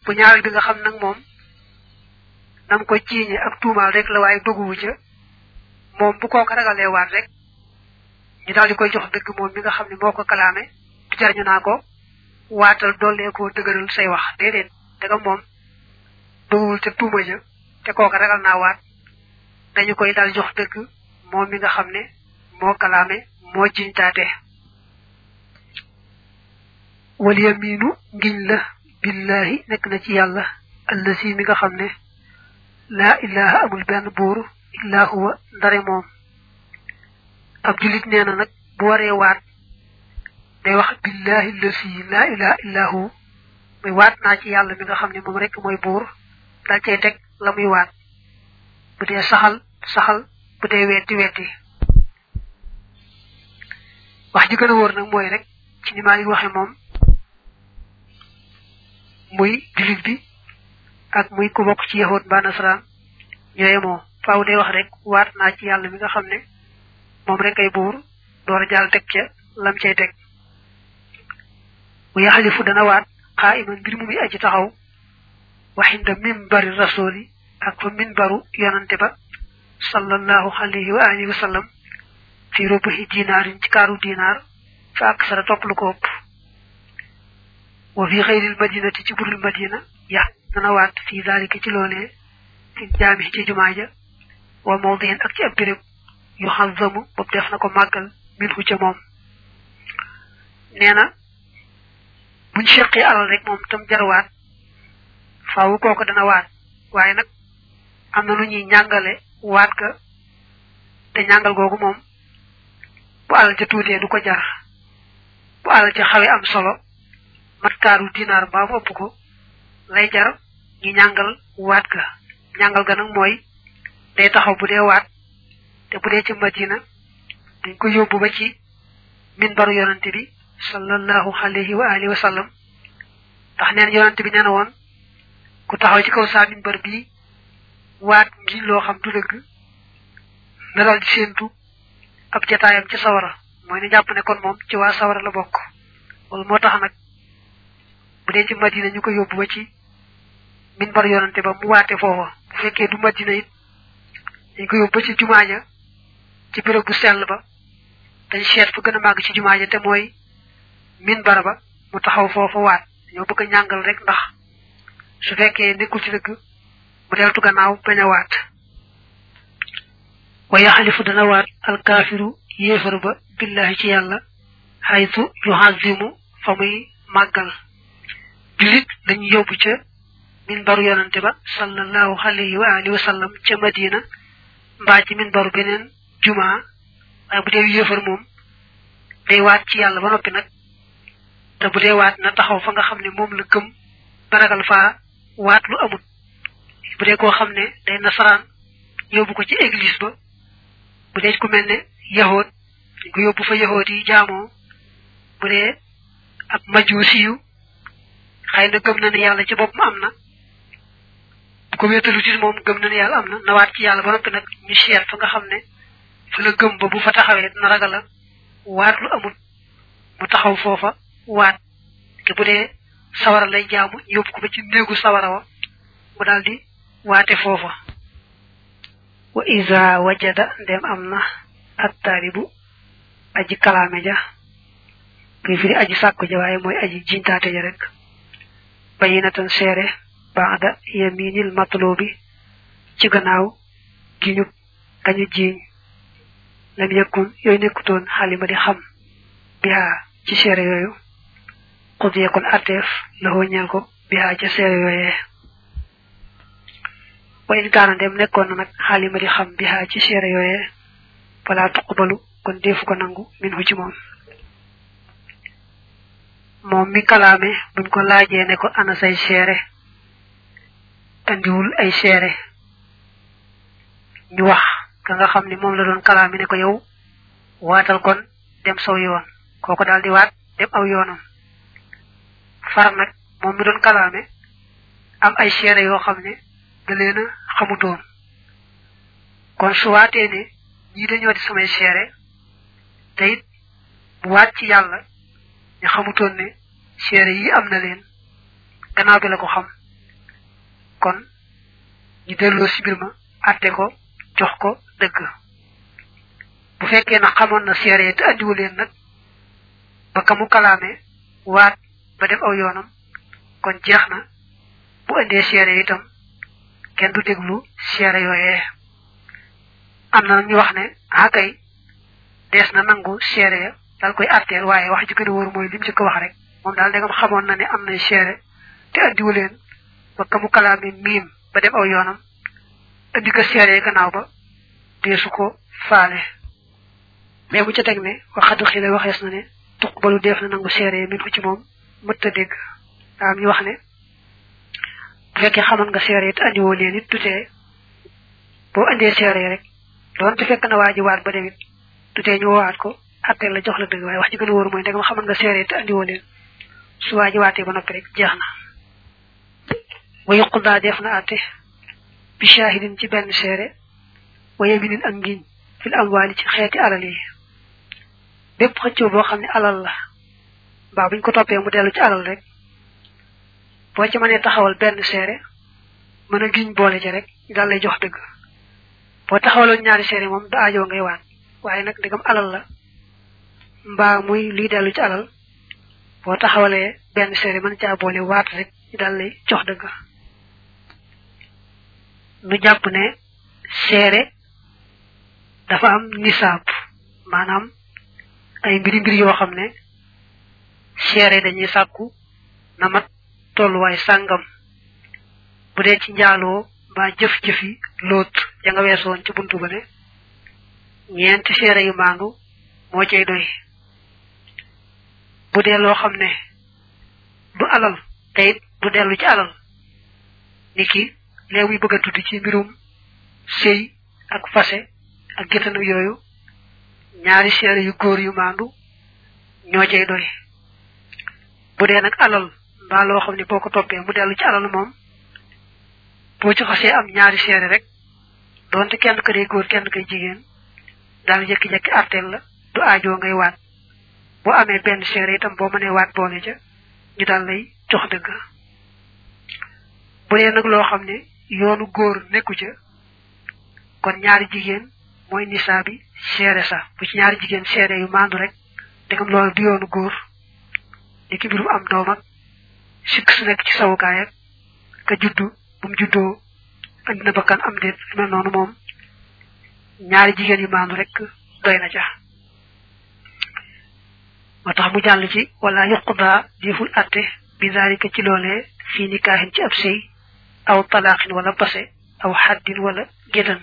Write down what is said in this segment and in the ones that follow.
bu ñaareel bi nga xam nag moom nam ko ciiñe ak tuumaal rek la waaye doguwu ca moom bu kooka ragalee waat rek ñu daal di koy jox dëgg moom mi nga xam ne moo ko kalaame du jar ñu naa ko waatal dollee koo dëgëral say wax déedéet daga moom doguwul ca tuuma ja te kooka ragal naa waat dañu koy daal jox dëgg moom mi nga xam ne moo kalaame moo jiñtaate wal yaminu ngiñ la billahi nekk na ci yàlla allasi mi nga xam ne laa ilaha amul benn buur illa huwa ndare moom ab julit nee na nag bu waree waat day wax billahi allasi laa ilaha illa hu muy waat naa ci yàlla mi nga xam ne moom rek mooy buur dal cay teg la muy waat bu dee saxal saxal bu dee wetti wetti wax ji gën a wóor nag mooy rek ci ni maa ngi waxe moom muy julit bi ak muy ku bokk ci yahud ba nasaraan ñooye moo faaw day wax rek waat naa ci yàlla mi nga xam ne moom rek ay buur door a jàll teg ca lam cay teg bu yaxalifu dana waat xaa iman mbir mu muy aji taxaw waxinda minbari rasuli ak fa minbaru yonante ba sallallahu alayhi wa alihi wa sallam fi rubuhi dinaarin ci kaaru dinaar fa ak sara topp lu ko ëpp wa fi xayril madinati ci burul madina ya dana waat fi dalika ci loolee fi jaami ci jumaa ja wa mawdiin ak ci ab béréb yu xazamu boobu def na ko màggal min hu ca moom nee na buñ seqee alal rek moom tam jar waat faawu kooku dana waat waaye nag am na lu ñuy ñàngale waat ga te ñàngal googu moom bu alal ca tuutee du ko jar bu alal ca xawe am solo mat kaaru dinaar mbaa mu ëpp ko lay jar ñu ñàngal waat ga ñàngal ga nag mooy day taxaw bu dee waat te bu dee ci madina dañ ko yóbbu ba ci minbaru yonante bi sallallahu alayhi wa alihi wa sallam ndax neen yonante bi nee na woon ku taxaw ci kaw saa minbar bii waat ngi loo xam du dëgg na dal di séentu ab jataayam ci sawara mooy ne jàpp ne kon moom ci waa sawara la bokk loolu moo tax nag bu dee ci madina ñu ko yóbbu ba ci minbar yonante ba mu waate foofa bu fekkee du madina it dañ ko yóbbu ba ci jumaa ja ci béréb bu sell ba dañ seet fu gën a màgg ci jumaa ja te mooy minbar ba mu taxaw foofa waat ñoo bëgg a ñàngal rek ndax su fekkee nekkul ci dëgg mu deltu gannaaw bañ a waat wa yaxalifu dana waat alkaafiru yéefar ba billahi ci yàlla xaytu yuhazimu fa muy màggal julit dañu yóbbu ca minbaru yonante ba sallallahu alayhi wa alihi wa sallam ca madina mbaa ci minbaru beneen jumaa waaye bu dee yéefar moom day waat ci yàlla ba noppi nag te bu dee waat na taxaw fa nga xam ne moom la gëm ba ragal faa waat lu amut bu dee koo xam ne day nasaraan yóbbu ko ci église ba bu dee ku mel ne yahood dañ ko yóbbu fa yahood yi jaamoo bu dee ab majuusi yu xëy na gëm na ne yàlla ci boppam am na bu ko wéetalu ci moom gëm na ne yàlla am na na waat ci yàlla ba noppi nag ñu seet fa nga xam ne fa la gëm ba bu fa taxawee dina ragal a waat lu amut mu taxaw foofa waat te bu dee sawara lay jaamu yóbbu ko ba ci néegu sawara wa mu daldi waate foofa wa iza wajada ndem am na attaalibu aji kalaame ja kuy firi aji sàkku ja waaye mooy aji jintaate ja rek bayinatan seere baada yaminil matlubi ci gannaaw giñu kañu jiiñ lam yëkkun yooyu nekkutoon xalima di xam bihaa ci seere yooyu xudiye kon atteef la ñeel ko bihaa ca seere yooyee wa in kaana dem nekkoon na nag xaalima di xam bihaa ci seere yooyee fala tuqbalu kon defu ko nangu min hu ci moom moom mi kalaame buñ ko laajee ne ko ana say seere andiwul ay seere ñu wax ka nga xam ne moom la doon kalaame ne ko yow waatal kon dem saw yoon kooko daal di waat dem aw yoonam far nag moom mi doon kalaame am ay seere yoo xam ne da leen a xamutoon kon su waatee ne ñii dañoo di samay seere te it bu waat ci yàlla ñu xamutoon ne seere yi am na leen gannaaw bi la ko xam kon ñu delloo si mbir ma atte ko jox ko dëgg bu fekkee na xamoon na seere te andiwu leen nag ba ka mu kalaame waat ba def aw yoonam kon jeex na bu indee seere itam kenn du déglu seere yooyee am na ñu wax ne ah kay dees na nangu seere ya dal koy atteel waaye wax ji gën a wóor mooy lim ci ko wax rek moom daal ndegam xamoon na ne am na seere te andiwu leen ba ka mu kalaame miim ba dem aw yoonam andi ko seere gannaaw ba deesu ko faale mais bu ca teg ne waxadu xile waxees na ne tuqbalu def na nangu seere min ko ci moom mët a dégg am ñu wax ne bu fekkee xamoon nga seere te andiwoo leen it tutee boo andee seere rek doonte fekk na waa ji waat ba demit tutee ñu woowaat ko atteel la jox la dëgg waaye wax ji gën a wóor mooy ndegam xamoon nga seere te andiwoo leen su waa ji waatee ba noppi rek jeex na wa yuqdaa def na atte bi shahidin ci benn seere wa yaminin ak ngiñ fil amwaali ci xeeti alal yi bépp xëccoo boo xam ne alal la mbaa buñ ko toppee mu dellu ci alal rek boo ci mënee taxawal benn seere mën a giñ boole ci rek daal lay jox dëgg boo taxawaloon ñaari seere moom da aajoo ngay waat waaye nag ndegam alal la mbaa muy luy dellu ci alal boo taxawalee benn seere mën caa boole waat rek daal lay jox dëgg nu jàpp ne seere dafa am nisaab maanaam ay mbiri mbir yoo xam ne seere dañuy sàkku na mat tolluwaay sàngam bu dee ci njaaloo mbaa jëf-jëfi loot ya nga weesoon ci buntu ba ne ñeenti seere yu maandu moo cay doy bu dee loo xam ne du alal te it du dellu ci alal niki léegi muy bëgg a tudd ci mbirum sëy ak fase ak géttanam yooyu ñaari seere yu góor yu maandu ñoo cay doy bu dee nag alal mbaa loo xam ne boo ko toppee mu dellu ci alal moom boo ci xasee am ñaari seere rek doonte kenn ka dee góor kenn kay jigéen daal jekki-jekki arteel la du aajoo ngay waat boo amee benn seere itam boo mënee waat boole ca ñu daal lay jox dëgg bu dee nag loo xam ne yoonu góor nekku ca kon ñaari jigéen mooy nisaa bi seere sa bu ci ñaari jigéen seere yu maandu rek dégam loolu du yoonu góor ni ki mbirum am doom ak sikk su nekk ci sawukaay ak ka juddu bu mu juddoo andi na bakkan am déet mel noonu moom ñaari jigéen yu maandu rek doy na ca moo tax mu jàll ci wala yuqudaa deful atte bi zalika ci loolee fii nikaahin ci ab sëy aw talaaxin wala base aw xaddin wala gédan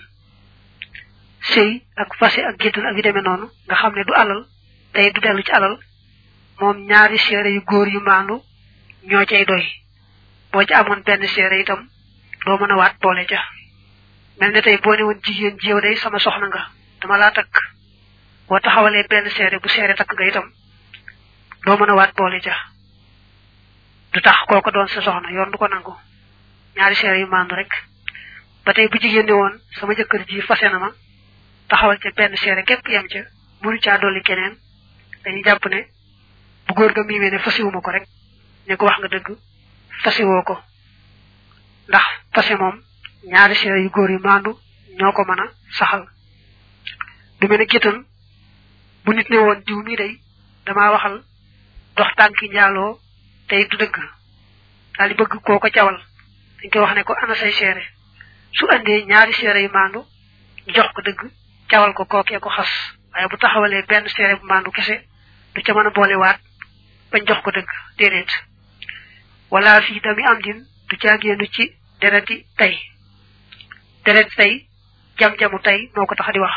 sëy ak fase ak gédan ak yu demee noonu nga xam ne du alal tey du dellu ci alal moom ñaari seere yu góor yu maandu ñoo cay doy boo ci amoon benn seere itam doo mën a waat boole ca mel ne tey boo ne woon jigéen ji yow day sama soxna nga dama laa takk boo taxawalee benn seere bu seere takk nga itam doo mën a waat boole ca du tax kooko doon sa soxna yoon du ko nangu ñaari seere yu maandu rek ba tey bu jigéen ne woon sama jëkkër ji fase na ma taxawal ca benn seere képp yem ca mënu caa dolli keneen dañuy jàpp ne bu góor ga miimee ne fasiwuma ko rek ne ko wax nga dëgg fasiwoo ko ndax fase moom ñaari seere yu góor yu maandu ñoo ko mën a saxal du mel ne géttan bu nit ne woon diw mii day damaa waxal dox tànki njaaloo tey du dëgg daal di bëgg koo ko cawal dañ koy wax ne ko ana say seere su andee ñaari seere yu maandu ñu jox ko dëgg cawal ko kookee ko xas waaye bu taxawalee benn seere bu maandu kese du ca mën a boole waat bañ jox ko dëgg déedéet wala fii dami am din du caagéenu ci dereti tey dereti tey jam-jamu tey moo ko tax di wax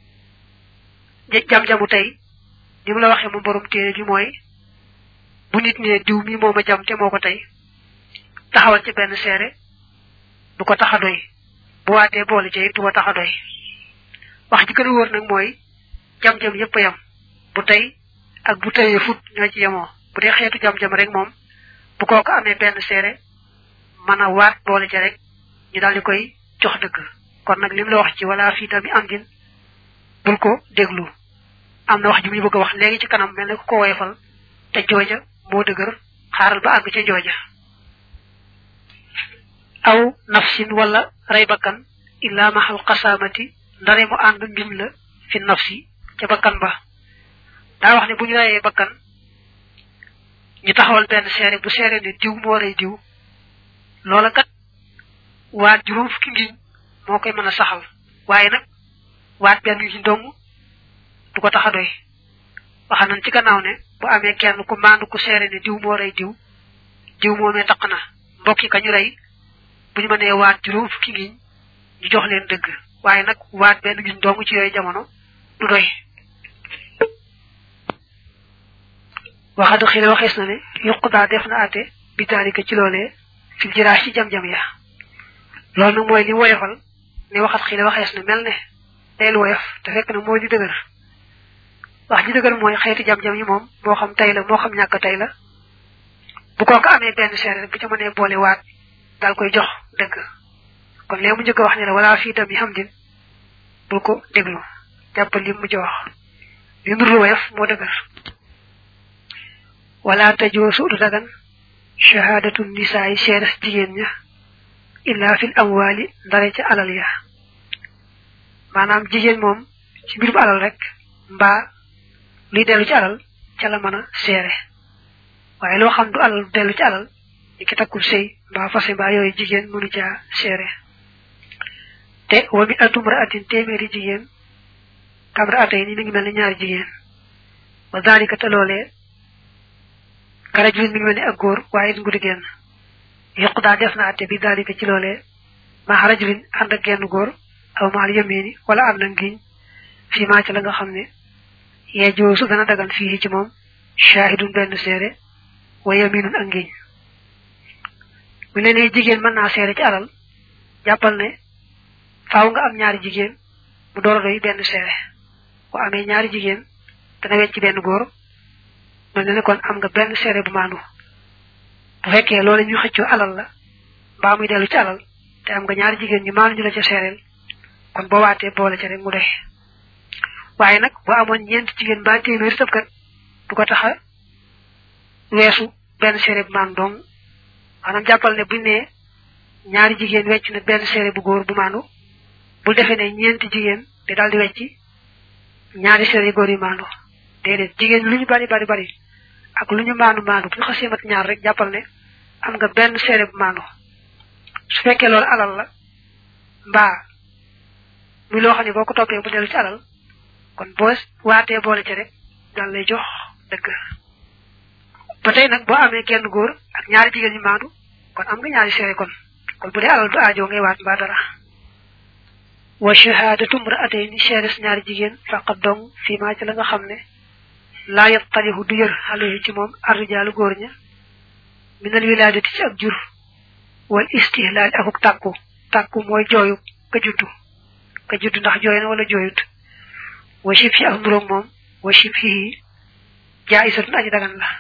jam-jamu tey ni mu la waxee mu borom téere bi mooy bu nit ne diw mi moo ma jam te moo ko tey taxawal ci benn seere du ko tax a doy bu waatee boole ci du ko tax a doy wax ji gën a wóor nag mooy jam-jam yépp a yam bu tey ak bu teyee fut ñoo ci yemoo bu dee xeetu jam-jam rek moom bu kooku amee benn seere mën a waat boole ci rek ñu daal di koy jox dëgg kon nag li mu la wax ci wala fii tamit am din bul ko déglu am na wax ji mu ñu bëgg a wax léegi ci kanam mel ne ku ko woyefal te jooja moo dëgër xaaral ba àgg ca jooja aw nafsin wala ray bakkan illa mahal qasamati ndare mu ànd mbim la fi nafsi ca bakkan ba daa wax ne bu ñu rayee bakkan ñu taxawal benn seere bu seere ne diw moo rey diw loola kat waat juróom fukki ngiñ moo koy mën a saxal waaye nag waat benn ngiñ dong du ko tax a doy waxa nañ ci gannaaw ne bu amee kenn ku maandu ku seere ne diw moo rey diw diw moomee taq na mbokki ka ñu rey bu ñu mënee waat juróom fukki ngiñ ñu jox leen dëgg waaye nag waat benn ngiñ dong ci yooyu jamono du doy waxadu xile waxees na ne yuqudaa def na àtte bi taalika ci loolee fil jiraas ci jam-jam ya loolu nag mooy li woyofal ne waxat xile waxees na mel ne day lu woyof te fekk na mooy li dëgër wax ji dëgër mooy xeeti jam-jam yi moom moo xam tey la moo xam ñàkk tey la bu kooku amee benn seere rek bu ca mënee boole waat daal koy jox dëgg kon léegi mu njëkk a wax ne la wala fii tam yi xam din bul ko déglu jàppal li mujj wax li nur lu woyof moo dëgër wala tajoosu du dagan shahadatu nisaay seeres jigéen ña illa fil amwali ndare ca alal ya maanaam jigéen moom ci mbirum alal rek mbaa luy dellu ci alal ca la mën a seere waaye loo xam du alal du dellu ci alal ni ki takkul sëy mbaa fase mbaa yooyu jigéen mënu caa seere te wa mi atum ra'atin téeméeri jigéen kam ra'atay ni mi ngi mel ni ñaari jigéen wa daalika te loolee kara julin mi ngi mel ni ak góor waaye it ngudi genn yokku daa def na atte bi daalika ci loolee maa rajulin ànd ak genn góor aw maal yamini wala ànd ak ngiñ fii maa ci la nga xam ne yee joosu dana dagan fii ci moom shahidun benn seere wa yaminun ak ngiñ bu ne nee jigéen mën naa seere ci alal jàppal ne faaw nga am ñaari jigéen mu door a doy benn seere bu amee ñaari jigéen dana wecc benn góor mel na ne kon am nga benn seere bu maandu bu fekkee loolu ñu xëccoo alal la mbaa muy dellu ci alal te am nga ñaari jigéen ñu maandu ñu la ca seereel kon boo waatee boole ca rek mu doy waaye nag boo amoon ñeenti jigéen mbaa téeméeri tëb kat du ko tax a weesu benn seere bu maandu dong maanaam jàppal ne buñ ne ñaari jigéen wecc na benn seere bu góor bu maandu bul defee ne ñeenti jigéen di daal di wecci ñaari seere yu góor yu maandu déedéet jigéen lu ñu bari bari bari ak lu ñu maandu maandu bu ñu xasee mat ñaar rek jàppal ne am nga benn seere bu maandu su fekkee loolu alal la mbaa muy loo xam ne boo ko toppee bu dellu ci alal kon boo waatee boole ci rek daal lay jox dëgg ba tey nag boo amee kenn góor ak ñaari jigéen ñu maandu kon am nga ñaari seere kon kon bu dee alal du aajoo ngay waat mbaa dara wa shahadatu imra'atayn seeres ñaari jigéen faqat dong fii maa ci la nga xam ne laa yattalihu du yër alayhi ci moom arrijaalu góor ña minal wilaadati ci ak jur wal istihlaal akuk tàkku tàkku mooy jooyu ka juddu ka juddu ndax jooy na wala jooyut wa shib fi ak nduróog moom wa shib fii jaayisatun aji dagan la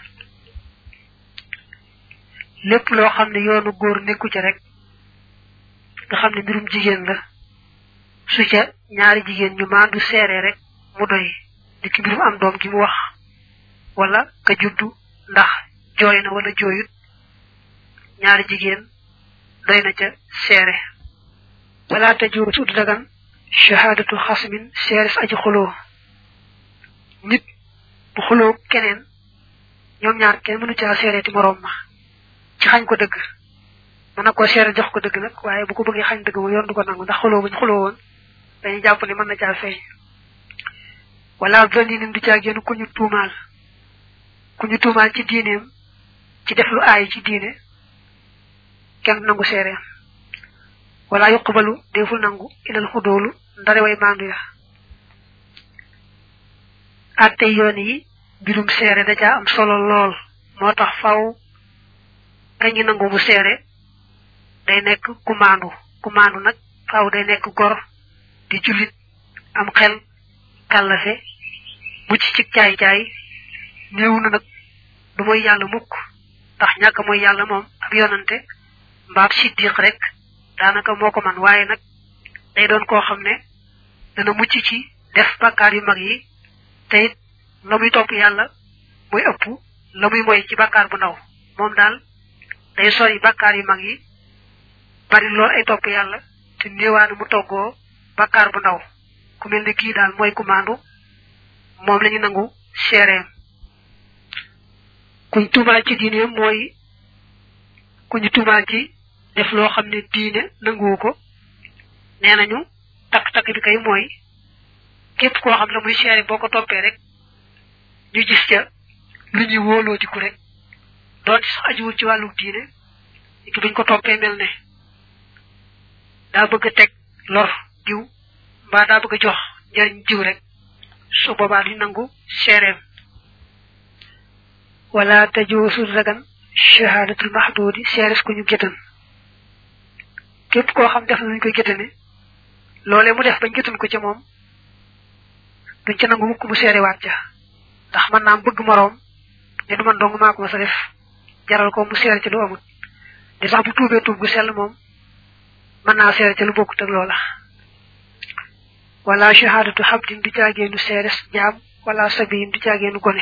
lépp loo xam ne yoonu góor nekku ca rek nga xam ne mbirum jigéen la su ca ñaari jigéen ñu maandu seere rek mu doy di ki mbirum am doom gi mu wax wala ka juddu ndax jooy na wala jooyut ñaari jigéen doy na ca seere wala te juur su dagan shahadatu xasmin seere sa aji xuloo nit bu xuloo keneen ñoom ñaar kenn mënu caa seereeti moroom ma ci xañ ko dëgg mën na koo seere jox ko dëgg nag waaye bu ko bëggee xañ dëgg ma yoon du ko nangu ndax xuloo buñ xuloo woon dañuy jàpp ne mën na caa feeñ wala donni nim du caa génn ku ñu tuumaal ku ñu tuumaal ci diineem ci def lu aay ci diine kenn nangu seereem wala yuqbalu deful nangu ilal xudoolu ndare way maandu ya atte yoon yi mbirum seere da caa am solo lool moo tax faw kañu nangu mu seere day nekk ku maandu ku maandu nag faw day nekk gor di jullit am xel kàllafe mucc ci caay-caay néew na nag du mooy yàlla mukk ndax ñàkk mooy yàlla moom ab yonante mbaab siddiq rek daanaka moo ko man waaye nag day doon koo xam ne dana mucc ci def bàkkaar yu mag yi te it la muy topp yàlla muy ëpp la muy moy ci bàkkaar bu ndaw moom daal day sori bàkkaar yu mag yi bari lool ay topp yàlla te néewaanu mu toggoo bakkaar bu ndaw ku mel ne kii daal mooy ku maandu moom la ñu nangu seereem kuñ tuumaal ci diine mooy ku ñu tuumaal ci def loo xam ne diine nanguwu ko nee nañu takk-takk bi kay mooy képp koo xam ne muy seere boo ko toppee rek ñu gis ca lu ñuy wóoloo diku rek doon sax ajuwul ci wàllu diine ki buñ ko toppee mel ne daa bëgg a teg lor diw mbaa daa bëgg a jox njëriñ diw rek su boobaa duñ nangu seereem wala tajuusu dagan shahadatul mahdudi seeres ku ñu gétan képp koo xam def nañ koy gétane loolee mu def bañ gétan ko ca moom duñ ca nangu mukk mu seerewaat ca ndax man naam bëgg moroom ne du man dong maa ko ma sa def jaral ko mu seere ci lu amut di sax bu tuubee tuub gu sell moom mën naa seere ci lu bokkut ak loola wala shahadatu habdin du caageenu seeres jaam wala sabiyin du caageenu gone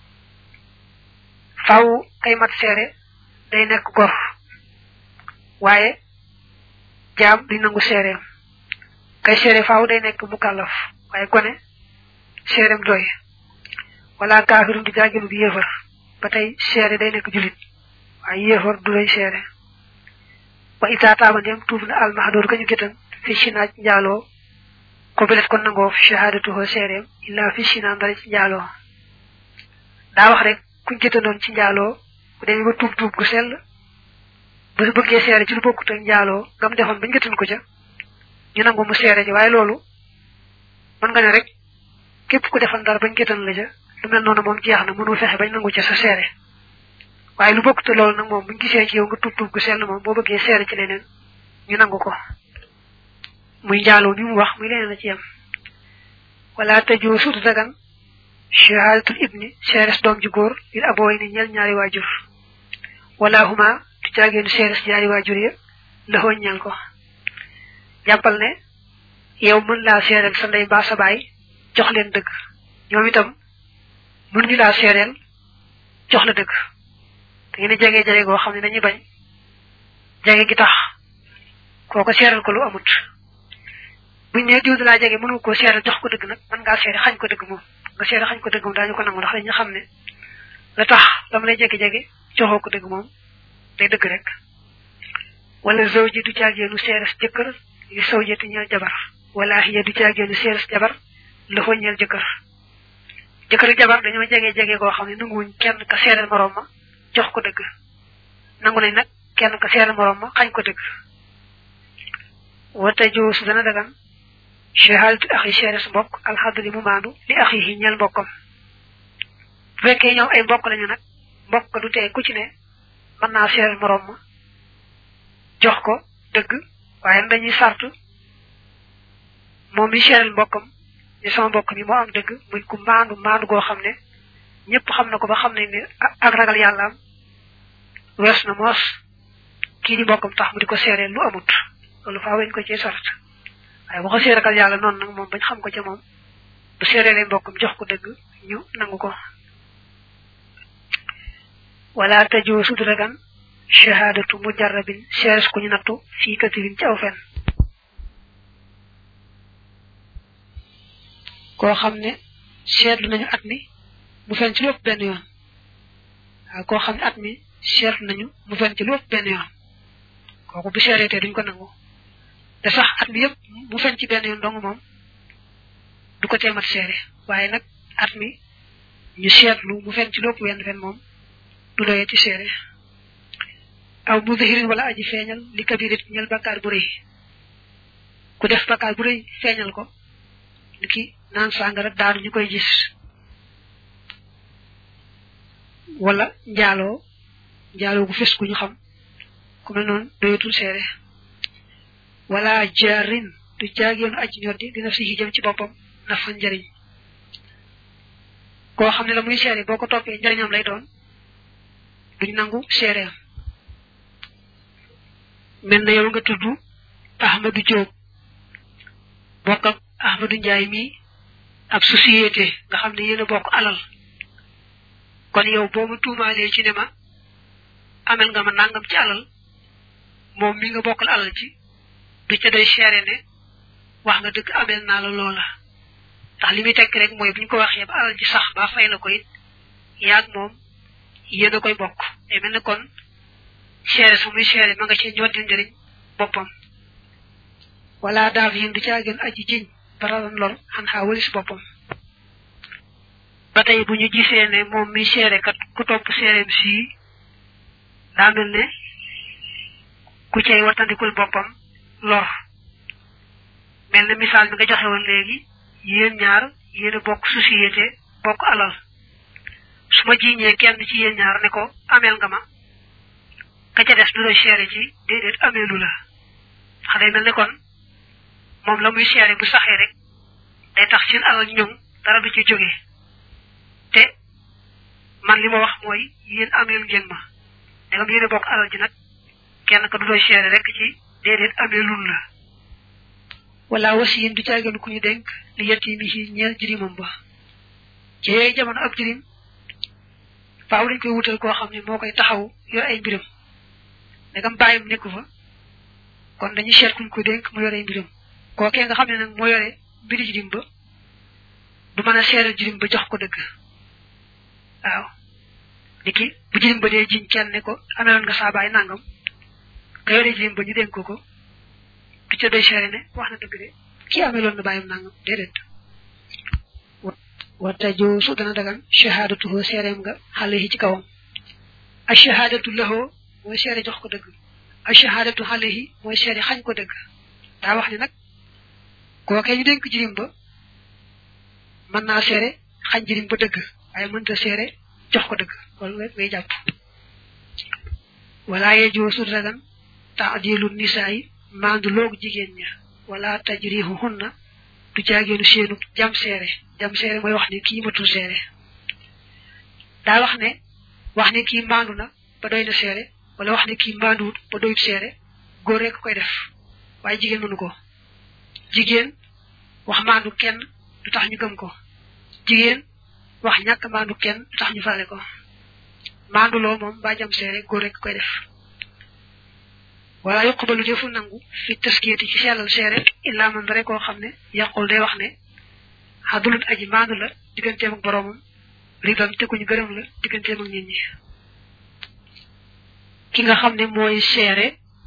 faw kay mat seere day nekk gor waaye jaam di nangu seereem kay seere faaw day nekk mukallaf waaye gone seereem doy wala kaafirun du caageenu bi yéefar ba tey seere day nekk julit waaye yéefar du lay seere wa ita taaba ndem tuub na almahdoor ka ñu gétan fi sinaaj njaaloo ko belet kon nangoo fi shahadatuhu seereem illa fi sinaa ndara ci njaaloo daa wax rek kuñ gétanoon ci njaaloo bu demee ba tuub tuub gu sell bu su bëggee seere ci lu bokkut ak njaaloo ngam defoon bañ gétan ko ca ñu nangu mu seere ji waaye loolu mën nga ne rek képp ku defan dara bañ gétan la ca lu mel noonu moom jeex na mënul fexe bañ nangu ca sa seere waaye lu bokkut loolu nag moom buñ gisee ci yow nga tuub tuub gu sell moom boo bëggee seere ci leneen ñu nangu ko muy njaaloo mi mu wax muy leneen a ci yem wala tëjoo suutu dagan shahadatul ibni seeres doom ju góor lil abooy ni ñel ñaari waajur wala huma du jaageenu seeres ñaari waajur ya laxoo ñal ko jàppal ne yow mën laa seereel sa ndey mbaa sa baay jox leen dëgg ñoom itam mën ñu laa seereel jox la dëgg da ngeen a jege jege goo xam ne dañuy bañ jege gi tax kooko seeral ko lu amut buñ ne diw laa jege mënu ko seeral jox ko dëgg nag mën ngaa seere xañ ko dëgg moom nga seere xañ ko dëgg moom daañu ko nangu ndax dañu xam ne la tax lam lay jege-jege joxoo ko dëgg moom day dëgg rek wala zawji du caageenu seeres jëkkër li sawjati ñeel jabar wala hiya du caageenu seeres jabar la fa ñeel jëkkër jëkkër jabar dañoo jege jege goo xam ne nanguwuñ kenn ka seeral moroom ma jox ko dëgg nangu nañ nag kenn ka seeral moroom ma xañ ko dëgg wata joo su dana dagan shahadatu axi seeres mbokk alxadli mu maandu li axi yi ñeel mbokkam bu fekkee ñoom ay mbokk lañu nag mbokk du tee ku ci ne mën naa seeral moroom ma jox ko dëgg waaye dañuy sart moom mi seeral mbokkam ni sama mbokk mi moo am dëgg muy ku maandu maandu goo xam ne ñëpp xam na ko ba xam nañ ne ak ragal yàlla am wees na moos kii di mbokkam tax mu di ko seereel lu amut loolu faa weñ ko ci sart waaye bu ko see ragal yàlla noonu nag moom bañ xam ko ca moom bu seereelee mbokkam jox ko dëgg ñu nangu ko wala tajoo sud ragan shahadatu mujarrabin seeres ku ñu nattu fii katirin ci aw fen koo xam ne seetlu nañu at mi mu fen ci lépp benn yoon waaw koo xam ne at mi seetlu nañu mu fen ci lépp benn yoon kooku bu seereetee duñ ko nangu te sax at mi yëpp mu fen ci benn yoon dong moom du ko teemat seere waaye nag at mi ñu seetlu mu fen ci lépp wenn fen moom du doyee ci seere aw mu zahirin wala aji feeñal li kabirit ñel bakkaar bu rëy ku def bakkaar bu rëy feeñal ko ni ki naan sàngara daanu ñu koy gis wala njaaloo njaaloo gu fes ku ñu xam ku mel noonu doyatul seere wala jaarin du jaageenu aji ñoddi dina si jëm ci boppam na fa njariñ koo xam ne la muy seere boo ko toppee njariñam lay doon duñ nangu seereem mel na yow nga tudd Ahmadou Diop bokk ak Ahmadou Ndiaye mi ab société nga xam ne yéen a bokk alal kon yow boo ma tuumaalee ci ne ma amel nga ma nangam ci alal moom mi nga bokkal alal ci du ca day seere ne wax nga dëgg amel naa la loola ndax li muy tekk rek mooy bu ñu ko waxee ba alal ji sax ba fay la ko it yaag moom yéen a koy bokk te mel ne kon seere su muy seere ma nga ci ñoddi njëriñ boppam wala daaf yin du caa gën aji jiñ baralan lor xan xaa walis boppam ba tey bu ñu gisee ne moom mi seere kat ku topp seereem sii daa mel ne ku cay watandikul boppam lor mel na misaal mi nga joxe woon léegi yéen ñaar yéen a bokk société bokk alal su ma jiiñee kenn ci yéen ñaar ne ko ameel nga ma ka ca des du la seere ci déedéet ameelu la ndax day mel ne kon moom la muy seere bu saxee rek day tax seen alal ñoŋ dara du ci jógee te man li ma wax mooy yéen ameel ngeen ma ndegam yéen a bokk alal ji nag kenn ka du doy seere rek ci déedéet ameelul la wala wasiyin du caagen ku ñu dénk li yetimi ci ñeel jirimam ba ci yooyu jamono ab jirim faaw dañ koy wutal koo xam ne moo koy taxaw yor ay mbiram ndegam bàyyam nekku fa kon dañuy seet kuñ ko dénk mu yor ay mbiram kookee nga xam ne nag moo yore mbiri jirim ba du mën a seeral jirim ba jox ko dëgg waaw niki bu jirim ba dee jiñ kenn ne ko ameloon nga saa baay nangam ka yore jirim ba ñu dénk ko ko du ca doy seere ne wax na dëgg de kii ameloon na bàyyam nangam déedéet wata joo su dana dagan shahadatuhu seereem nga xale yi ci kawam a shahadatu lahoo mooy seere jox ko dëgg a shahadatu xale yi mooy seere xañ ko dëgg daa wax ne nag kookee ñu dénk jirim ba mën naa seere xañ jirim ba dëgg waaye mënta seere jox ko dëgg loolu rek ngay jàpp wala ye joo su dagan taadilu nisaa yi maandu loogu jigéen ña wala tajrihu hunna du jaageenu seenu jam seere jam seere mooy wax ne kii matul seere daa wax ne wax ne kii maandu na ba doy na seere wala wax ne kii maanduwut ba doyut seere góor rek koy def waaye jigéen mënu ko jigéen wax maandu kenn du tax ñu gëm ko jigéen wax ñàkk maandu kenn du tax ñu faale ko maandu loo moom ba jam seere góor rek koy def wala yuqbalu defu nangu fi taskiyati ci sellal seere illa man rek koo xam ne yaqul day wax ne xadulut aji maandu la digganteem ak boroomam ridam te kuñu gërëm la digganteem ak nit ñi ki nga xam ne mooy seere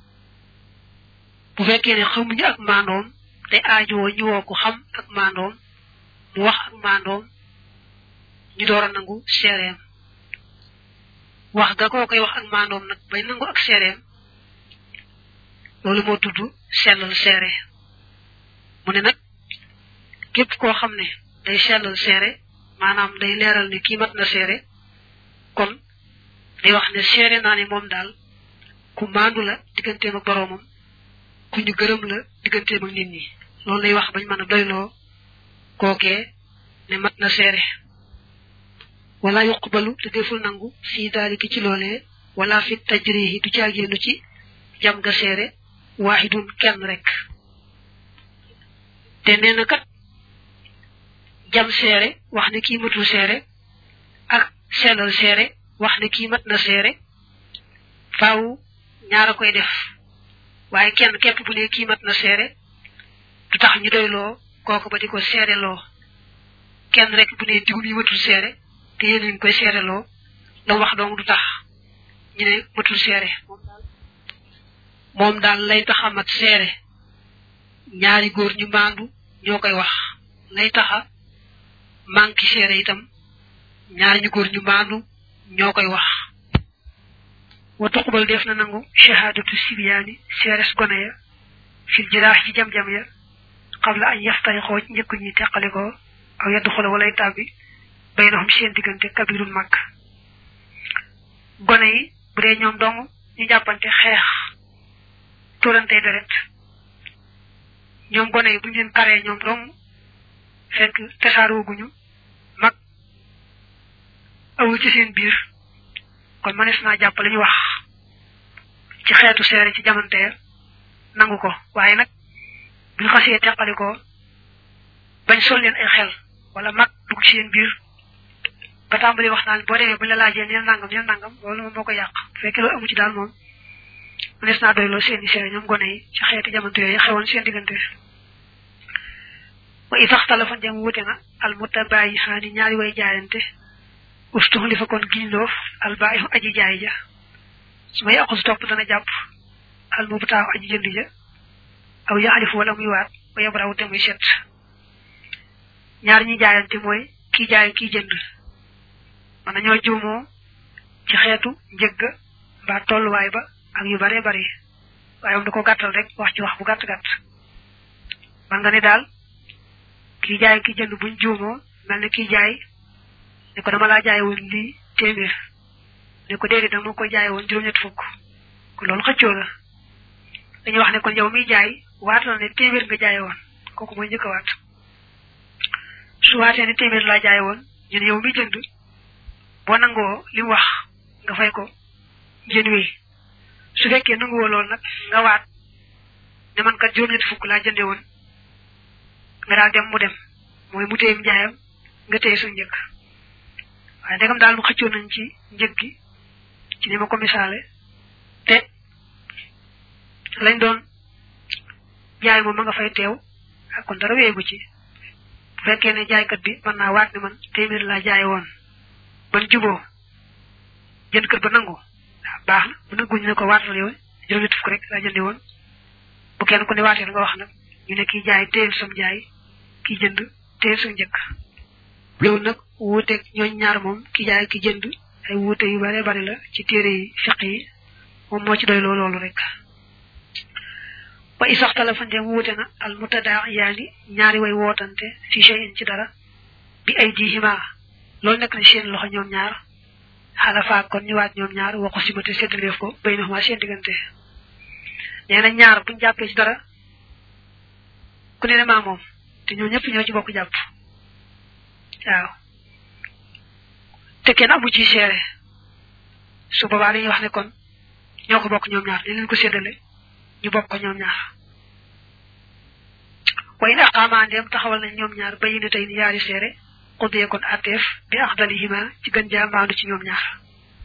bu fekkee ne xamuñu ak maandoom te aajowoo ñu woo ko xam ak maandoom mu wax ak maandoom ñu door a nangu seereem wax ga koo koy wax ak maandoom nag bay nangu ak seereem loolu moo tudd sellal seere mu ne nag képp koo xam ne day sellal seere maanaam day leeral ne kii mat na seere kon day wax ne seere naa ne moom daal ku maandu la digganteem ak boroomam ku ñu gërëm la digganteem ak nit ñi loolu lay wax bañ mën a doyloo kookee ne mat na seere wala yuqbalu te deful nangu fii daaliki ci loolee wala fi tajrihi du caagéenu ci jam ga seere waaxidun kenn rek te nee na kat jam seere wax ne kii matul seere ak sellal seere wax ne kii mat na seere faaw ñaara koy def waaye kenn képp bu ne kii mat na seere du tax ñu doyloo kooku ba di ko seere loo kenn rek bu ne diw mi matul seere te yéen ñu koy seere loo la wax dong du tax ñu ne matul seere moom daal lay taxa mat seere ñaari góor ñu maandu ñoo koy wax lay taxa manki seere itam ñaari ñu góor ñu maandu ñoo koy wax wa tuqbal def na nangu shahadatu sibyaani seeres gone ya fil jiraax ci jam-jam ya qabla an yaftari xooj njëkk ñuy teqalikoo aw yaddu xole walay tàbbi baynahum seen diggante kabirul màkk gone yi bu dee ñoom dong ñu jàppante xeex turante deret ñoom gone yi bu ñu leen karee ñoom dong fekk tasaarooguñu mag awul ci seen biir kon manes naa jàpp la ñu wax ci xeetu seere ci jamante nangu ko waaye nag buñ xasee teqali ko bañ sol leen ay xel wala mag dugg ci seen biir ba tàmbali wax naan boo demee buñ la laajee neen nangam neen nangam loolu moom moo ko yàq bu fekkee loolu amu ci daal moom mënees naa doyloo seeni seere ñoom gone yi ci xeeti jamono yooyu xewoon seen diggante wa itax téléphone dem wute na al mutabayi xaani ñaari way jaayante ustuxu li fa kon giñloof al baayu aji jaay ja su may aqus topp dana jàpp al mubtaaw aji jënd ja aw yaxalifu wala muy waat ba yabraw te muy set ñaar ñi jaayante mooy kii jaay kii jënd mën nañoo juumoo ci xeetu njëgg mbaa tolluwaay ba ak yu bare bare waaye moom da ko gàttal rek wax ci wax bu gàtt gàtt man nga ne daal kii jaay kii jënd buñ juumoo mel ne kii jaay ne ko dama laa jaay woon lii téeméer ne ko déedéet dama ko jaay woon juróom-ñett fukk kon loolu xëccoo la dañuy wax ne kon yow miy jaay waat la ne téeméer nga jaay woon kooku mooy njëkk a waat su waatee ne téeméer laa jaay woon ñu ne yow mi jënd boo nangoo li mu wax nga fay ko jën wi su fekkee nanguwoo loolu nag nga waat ne man kat juróom-ñett fukk laa jënde woon nga daal dem mu dem mooy mu téyem jaayam nga téye su njëkk waaye ndegam daal mu xëccoo nañ ci njëg gi ci ni ma ko misaale te lañ doon jaay moom ma nga fay teew ak kon dara weegu ci bu fekkee ne jaaykat bi mën naa waat ne man téeméer laa jaay woon ban juboo jënd kër ba nangu waaw baax na bu nanguñ ne ko waatal yow juróom-ñett fukk rek laa jëndi woon bu kenn ku ne waatee nga wax nag ñu ne kii jaay téyel sam jaay kii jënd téyel sam njëkk loolu nag wuuteeg ñooñ ñaar moom ki jaay ki jënd ay wuute yu bare bari la ci téere yi fiq yi moom moo ci doy loo loolu rek wa isaxtala fa ndem wuute na al mutadaa yaani ñaari way wootante fi shay'in ci dara bi ay diihima loolu nekk na seen loxo ñoom ñaar xalafaat kon ñu waat ñoom ñaar waxu simate séddaleef ko bay na xuma seen diggante nee na ñaar buñ jàppee ci dara ku ne ne maa moom te ñoo ñëpp ñoo ci bokk jàpp waaw te kenn amu ci seere su boobaa dañuy wax ne kon ñoo ko bokk ñoom ñaar dañ leen ko séddale ñu bokk ko ñoom ñaar way na aqaamaa ndeem taxawal nañ ñoom ñaar bayi ne tey ni yaari seere xudee kon atteef bi axdalihima ci gën jaa maandu ci ñoom ñaar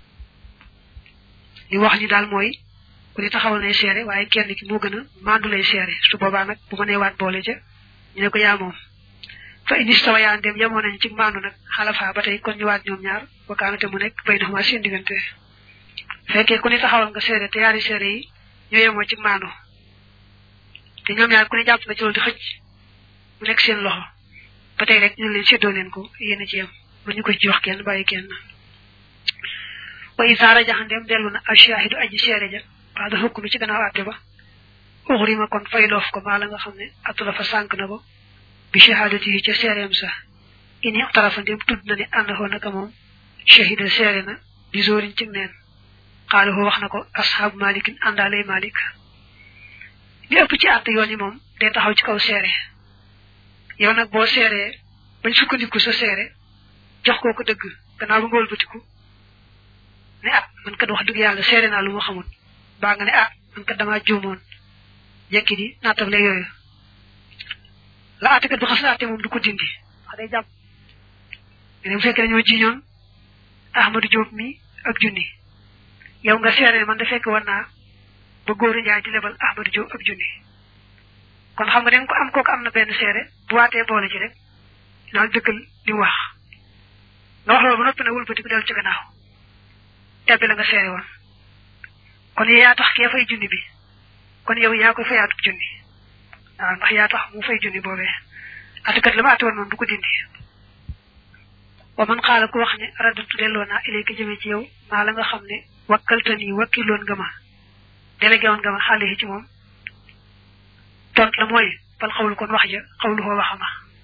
li wax ni daal mooy ku ne taxawal nay seere waaye kenn ki moo gën a maandu lay seere su boobaa nag bu ma nee waat boole ca ñu ne ko yaa moom fa inistawa yaa ndem yemoo nañ ci maandu nag xalafa ba tey kon ñu waat ñoom ñaar wakaanate mu nekk bay naxuma seen diggante fekkee ku ne taxawal nga seere te yaari seere yi ñoo yemoo ci maandu te ñoom ñaar ku ne jàpp na ci loolu di xëcc mu nekk seen loxo ba tey rek ñu leen séddoo leen ko yéen a ci yem ba ñu ko ci wax kenn bàyyi kenn wa isaara jaxandem dellu na ashahidu aji seere ja waa da xukk mi ci gannaaw àtte ba uxrima kon fay loof ko maa la nga xam ne attula fa sànk na ko bi shahadati yi ca seereem sa ini tarafa ndem tudd na ne ànd xoo naka moom shahida seere na bi zóorin ci neen xaalu wax na ko ashaabu malikin àndaalay malik li ëpp ci àtte yoon yi moom day taxaw ci kaw seere yow nag boo seeree bañ sukkandiku sa seere jox koo ko dëgg gannaaw ba nga wëlbatiku ne ah man kat wax dëgg yàlla seere naa lu ma xamul baa nga ne ah man kat damaa juumoon jekki di naatable yooyu la àttekat bi xas na àtte moom du ko dindi wax day jàpp ne bu fekkee dañoo jiñoon Ahmadou Diop mi ak junni yow nga seere man da fekk war naa ba góor a njaay di lebal Ahmadou Diop ak junni kon xam nga da nga ko am kooku am na benn seere bu waatee boole ci rek daal dëggal li mu wax nga wax loolu ba noppi na wëlbati ko dellu ci gannaaw tebbi la nga seere woon kon yaa tax kee fay junni bi kon yow yaa koy fayaatub junni waaw ndax yaa tax mu fay junni boobee atikat la ma ati woon noonu du ko dindi wa man xaala ku wax ne radatu delloo naa ilayka jëme ci yow maa la nga xam ne wakkaltani wakkiloon nga ma délégué woon nga ma xaale ci moom tont la mooy bal xawlu kon wax ja xawlu xoo waxama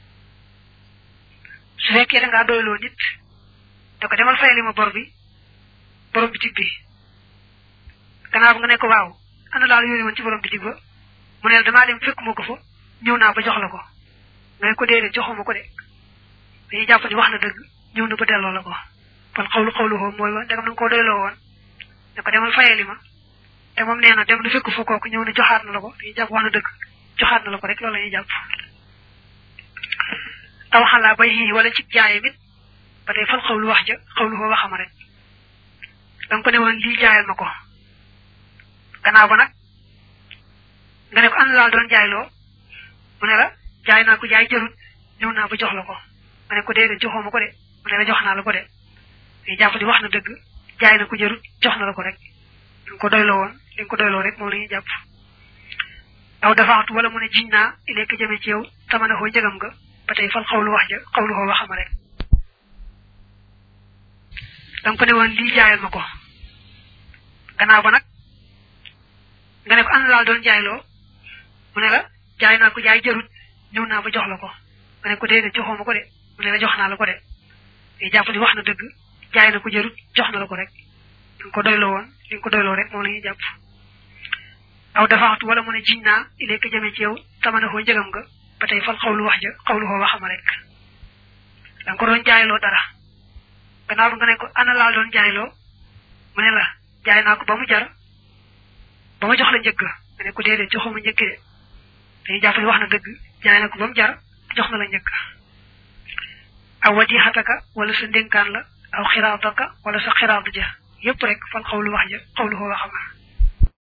su fekkee da ngaa doyloo nit da ko demal fayali ma bor bi borom bitig bi gannaaw nga ne ko waaw ana daal yónni woon ci borom bitig ba mu ne damaa dem fekk ma ko fa ñëw naa ba jox la ko nga ne ko déedéet joxuma ko de dañuy jàpp ni wax na dëgg ñëw na ba delloo la ko kon xawlu xawlu xoo mooy wa ndegam na nga koo doyloo woon ne ko demal fayali ma te moom nee na dem na fekk fa kooku ñëw na joxaat na la ko dañuy jàpp wax na dëgg joxaat na la ko rek loolu la ñuy jàpp aw xalaa bay xii wala ci jaayam it ba tey fal xawlu wax ja xawlu xoo waxama rek da nga ko ne woon lii jaayal ma ko gannaaw ba nag nga ne ko ana laal doon jaayloo mu ne la jaay naa ko jaay jarut ñëw naa ba jox la ko nga ne ko déedéet joxoo ma ko de mu ne la jox naa la ko de ngay jàpp di wax na dëgg jaay na ko jarut jox na la ko rek li nga ko doyloo woon li nga ko doyloo rek moom la ñuy jàpp aw dafaatu wala mu ne jiñ naa ilekk jëme ci yow tamana xoo njëgam nga ba tey fal xawlu wax ja xawlu xoo waxama rek danga ko ne woon lii jaayal ma ko gannaaw ba nag nga ne ko ana laal doon jaayloo mu ne la jaay naa ko jaay jarut ñëw naa ba jox la ko nga ne ko déedéet joxoo ma ko de mu ne la jox naa la ko de ngay jàpp di wax na dëgg jaay na ko jarut jox na la ko rek li nga ko doyloo woon li nga ko doyloo rek moom la ñuy jàpp aw dafaxtu wala mu ne jiñ naa ilekk jëme ci yow tamana xoo njëgam nga ba tey fal xawlu wax ja xawlu xoo waxama rek danga ko doon jaayloo dara gannaaw ba nga ne ko ana laa doon jaayloo mu ne la jaay naa ko ba mu jar ba ma jox la njëgg nga ne ko déedéet joxuma njëgg de dañuy jàpp ni wax na dëgg jaay na ko ba mu jar jox na la njëgg aw wadi xataka wala sa ndénkaan la aw xiraataka wala sa xiraatu ja yépp rek fal xawlu wax ja xawlu xoo waxama